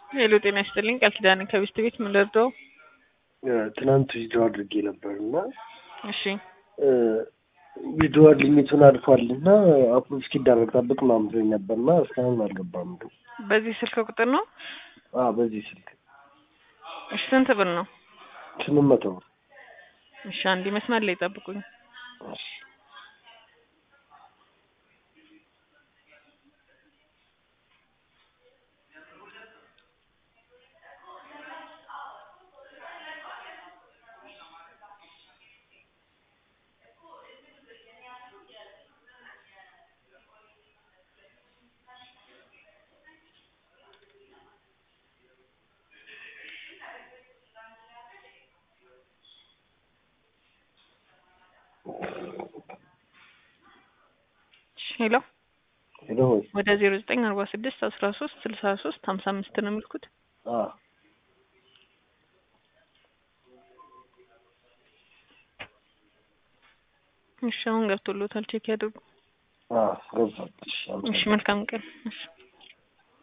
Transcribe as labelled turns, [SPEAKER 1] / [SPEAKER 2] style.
[SPEAKER 1] ሄሎ ጤና ይስጥልኝ ቃል ኪዳን ከቤስት ቤት ምን ልርዳው?
[SPEAKER 2] ትናንት ዊድሮ አድርጌ ነበር እና
[SPEAKER 1] እሺ
[SPEAKER 2] ዊድሮ ሊሚቱን አልፏል እና አፕሮቭ እስኪደረግ ጠብቅ ምናምን ብሎኝ ነበር እና እስካሁን አልገባም። ግን
[SPEAKER 1] በዚህ ስልክ ቁጥር ነው?
[SPEAKER 2] አዎ በዚህ ስልክ
[SPEAKER 1] እሺ ስንት ብር ነው?
[SPEAKER 2] ስምንት መቶ ብር።
[SPEAKER 1] እሺ አንዴ መስመር ላይ ጠብቁኝ።
[SPEAKER 2] እሺ
[SPEAKER 1] ሄሎ
[SPEAKER 2] ሄሎ ወይ
[SPEAKER 1] ወደ ዜሮ ዘጠኝ አርባ ስድስት አስራ ሶስት ስልሳ ሶስት ሀምሳ አምስት ነው የሚልኩት።
[SPEAKER 2] አዎ
[SPEAKER 1] እሺ አሁን ገብቶሎታል፣ ቼክ ያድርጉ።
[SPEAKER 2] አዎ ገብቷል። እሺ
[SPEAKER 1] እሺ
[SPEAKER 2] አመሰግናለሁ።
[SPEAKER 1] መልካም ቀን። እሺ